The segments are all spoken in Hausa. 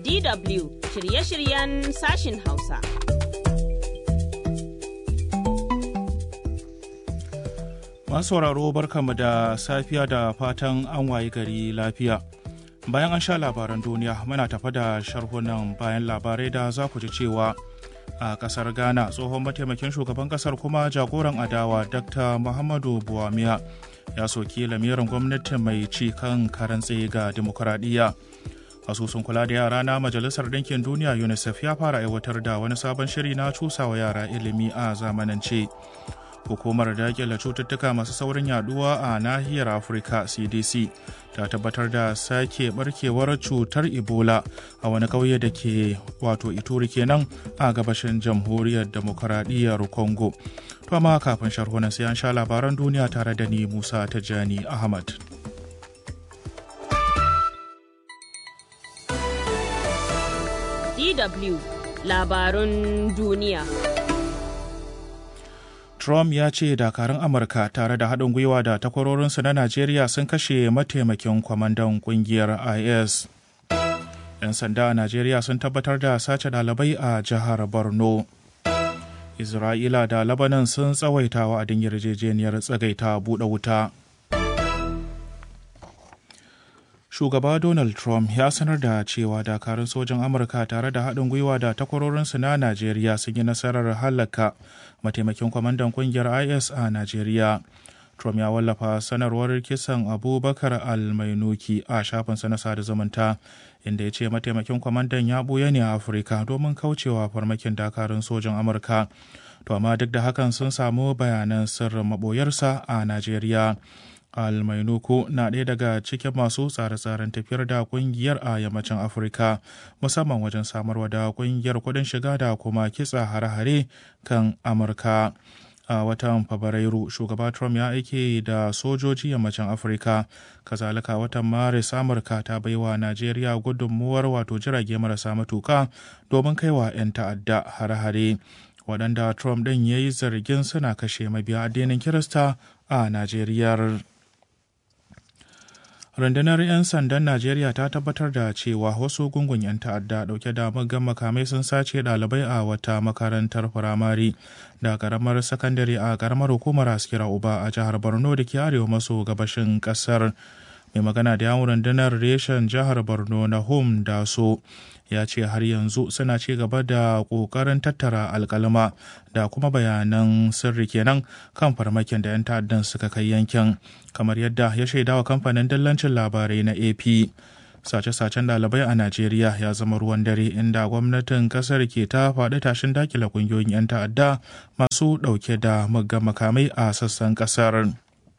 DW shirye-shiryen sashin Hausa. Masu sauraro barkanmu da safiya da fatan an wayi gari lafiya. Bayan an sha labaran duniya muna tafa da sharhunan bayan labarai da za ku ji cewa a kasar Ghana tsohon mataimakin shugaban kasar kuma jagoran adawa Dr. Muhammadu Buwamiya ya soki lamirin gwamnati mai ci kan karantse ga dimokuraɗiyya. asusun kula da yara na majalisar ɗinkin duniya unicef ya fara aiwatar da wani sabon shiri na cusawa yara ilimi a zamanance hukumar daƙile cututtuka masu saurin yaduwa a nahiyar afirka cdc ta tabbatar da sake barkewar cutar ebola a wani ƙauye da ke wato ituri kenan a gabashin jamhuriyar demokaradiyyar congo to amma kafin sharhunan sai an sha labaran duniya tare da ni musa tajani ahmad DW labarun duniya. Trump ya ce dakarun Amurka tare da haɗin gwiwa da takwarorinsu na Najeriya sun kashe mataimakin kwamandan ƙungiyar IS. 'Yan sanda a Najeriya sun tabbatar da sace ɗalibai a jihar Borno. Isra'ila da Lebanon sun tsawaita wa'adin yarjejeniyar tsagaita buɗe wuta. shugaba donald trump ya sanar da cewa dakarun sojin amurka tare da haɗin gwiwa da takwarorinsu na najeriya sun yi nasarar halaka mataimakin kwamandan kungiyar is a najeriya trump ya wallafa sanarwar kisan abubakar almainuki a shafinsa na sada zumunta inda ya ce mataimakin kwamandan ya ɓuya ne a afirka domin kaucewa farmakin dakarun sojin amurka to amma duk da hakan sun samu bayanan sirrin maɓoyarsa a najeriya almainuku na ɗaya daga cikin masu tsare-tsaren tafiyar da kungiyar a yammacin afirka musamman wajen samarwa da kungiyar kudin shiga da kuma kitsa hare-hare kan amurka a watan fabrairu shugaba trump ya aike da sojoji yammacin afirka kazalika watan maris amurka ta baiwa najeriya gudunmuwar wato jirage marasa matuka domin kaiwa 'yan ta'adda hare-hare waɗanda trump ɗin ya yi zargin suna kashe mabiya addinin kirista a najeriya rundunar 'yan sandan najeriya ta tabbatar da cewa wasu gungun 'yan ta'adda dauke da muggan makamai sun sace ɗalibai a wata makarantar firamare da karamar sakandare a karamar hukumar askira uba a jihar borno da ke arewa maso gabashin kasar mai magana da yawon rundunar reshen jihar borno na home da so ya ce har yanzu suna ci gaba da ƙoƙarin tattara alkalma da kuma bayanan sirri kenan kan farmakin da 'yan ta'addan suka kai yankin kamar yadda ya shaidawa kamfanin dillancin labarai na ap sace-sacen ɗalibai a najeriya ya zama ruwan dare inda gwamnatin kasar ke ta faɗi tashin dakila ƙungiyoyin 'yan ta'adda masu ɗauke da muggan makamai a sassan ƙasar.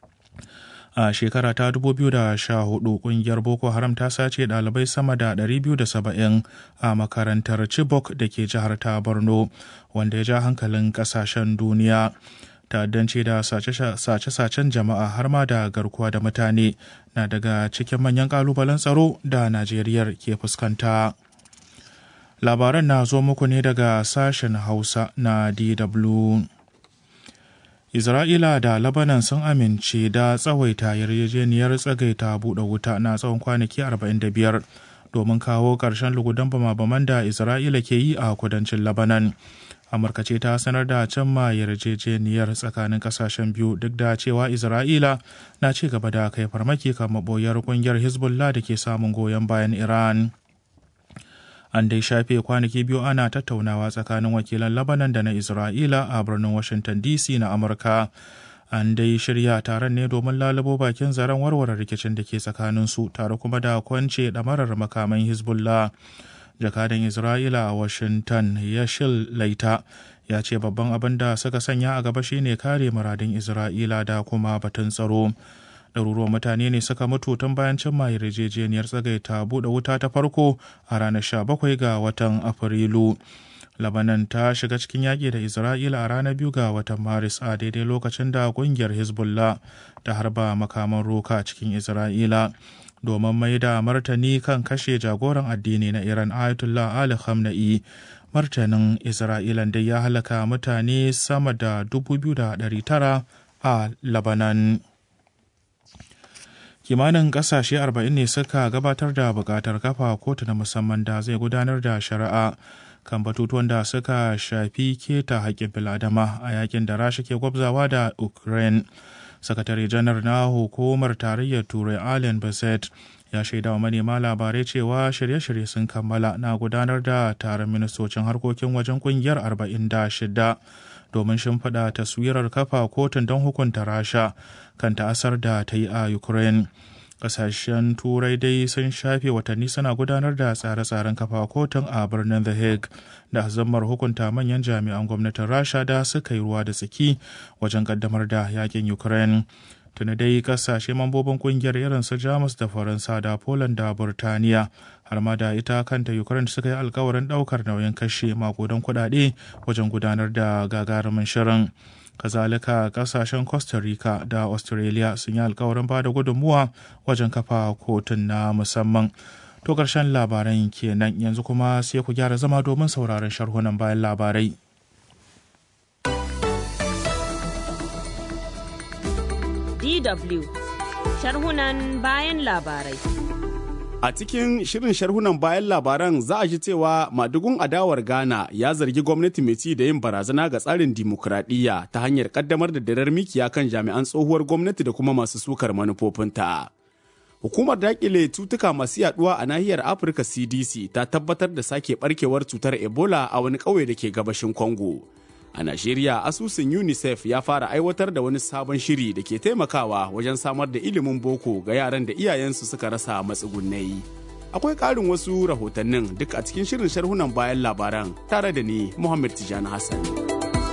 a shekara ta 2014 kungiyar boko haram ta sace dalibai sama da 270 a makarantar chibok da ke jihar ta borno wanda ya ja hankalin kasashen duniya ta'addanci da sace-sacen jama'a har ma da garkuwa da mutane na daga cikin manyan kalubalen tsaro da najeriya ke fuskanta labaran na zo muku ne daga sashen hausa na dw Isra'ila da Labanan sun amince da tsawaita yarjejeniyar tsagaita buɗe wuta na tsawon kwanaki 45 domin kawo ƙarshen lugudan bama-baman da Isra'ila ke yi a kudancin Labanan. Amurka ce ta sanar da cimma yarjejeniyar tsakanin ƙasashen biyu duk da cewa Isra'ila na ci gaba da kai farmaki kan maɓoyar ƙungiyar Hezbollah da ke samun goyon bayan Iran. an dai shafe kwanaki biyu ana tattaunawa tsakanin wakilan labanan da na isra'ila a birnin washington dc na amurka an dai shirya taron ne domin lalubo bakin zaren warware rikicin da ke tsakanin su tare kuma da kwance ɗamarar makaman hezbollah jakadan isra'ila a washington yashil laita ya ce babban abin da suka sanya a gaba shine kare muradin isra'ila da kuma batun tsaro ɗaruruwan mutane ne suka mutu tun bayan cimma yarjejeniyar tsagaita buɗe wuta ta farko a ranar 17 ga watan afrilu labanan ta shiga cikin yaƙi da isra'ila a ranar biyu ga watan maris a daidai lokacin da ƙungiyar hezbollah ta harba makaman roka cikin isra'ila domin mai da martani kan kashe jagoran addini na iran ayatollah ali khamenei martanin isra'ilan dai ya halaka mutane sama da 2,900 a labanan kimanin kasashe 40 ne suka gabatar da bukatar kafa kotu na musamman da zai gudanar da shari'a kan batutuwan da suka shafi keta haƙƙin biladama a yakin da rasha ke gwabzawa da ukraine sakatare janar na hukumar tarayyar turai allen bassett ya shaida wa manema labarai cewa shirye-shirye sun kammala na gudanar da taron ministocin harkokin wajen kungiyar 46 domin shimfiɗa taswirar kafa kotun don hukunta rasha kan ta'asar da ta yi a ukraine kasashen turai dai sun shafe watanni suna gudanar da tsare-tsaren kafa kotun a birnin the hague da zammar hukunta manyan jami'an gwamnatin rasha da suka yi ruwa da tsaki wajen kaddamar da yakin ukraine tuni dai kasashe mambobin kungiyar irin su jamus da faransa da poland da burtaniya har ma da ita kanta ukraine suka yi alkawarin daukar nauyin kashe makudan kudade wajen gudanar da gagarumin shirin kazalika kasashen costa rica da australia sun yi alkawarin ba da gudunmuwa wajen kafa kotun na musamman to karshen labaran kenan yanzu kuma sai ku gyara zama domin sauraron sharhunan bayan labarai DW sharhunan bayan labarai. A cikin shirin sharhunan bayan labaran za a ji cewa madugun adawar Ghana ya zargi gwamnati mai ci da yin barazana ga tsarin dimokuraɗiyya ta hanyar kaddamar da darar mikiya kan jami'an tsohuwar gwamnati da kuma masu sukar manufofinta. Hukumar dakile cutuka masu yaduwa a nahiyar Afirka CDC ta tabbatar da sake barkewar cutar Ebola a wani ƙauye da ke gabashin Congo. A Najeriya, asusun UNICEF ya fara aiwatar da wani sabon shiri da ke taimakawa wajen samar da ilimin boko ga yaran da iyayensu suka rasa matsugunai. Akwai ƙarin wasu rahotannin duk a cikin shirin sharhunan bayan labaran tare da ni Muhammad Tijani Hassan.